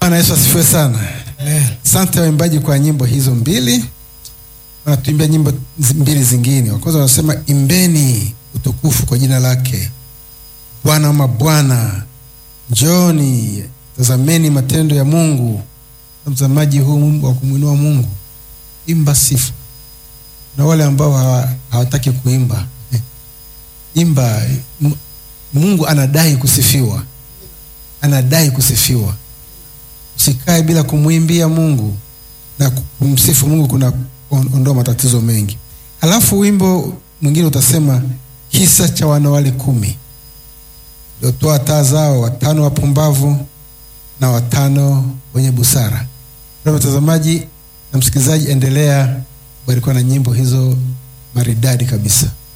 Bwana Yesu asifiwe sana. Amen. Asante waimbaji kwa nyimbo hizo mbili. Wanatuimbia nyimbo zi- mbili zingine. Wa kwanza wanasema imbeni utukufu kwa jina lake Bwana wa mabwana, njoni tazameni matendo ya Mungu. Mtazamaji huu wa kumwinua Mungu, imba sifa. Na wale ambao hawa- hawataki kuimba, eh, imba. M- Mungu anadai kusifiwa, anadai kusifiwa. Usikae bila kumwimbia Mungu na kumsifu Mungu, kuna on- ondoa matatizo mengi. Halafu wimbo mwingine utasema kisa cha wanawali kumi waliotoa taa zao, watano wapumbavu na watano wenye busara. Kwa mtazamaji na msikilizaji, endelea kubarikiwa na nyimbo hizo maridadi kabisa.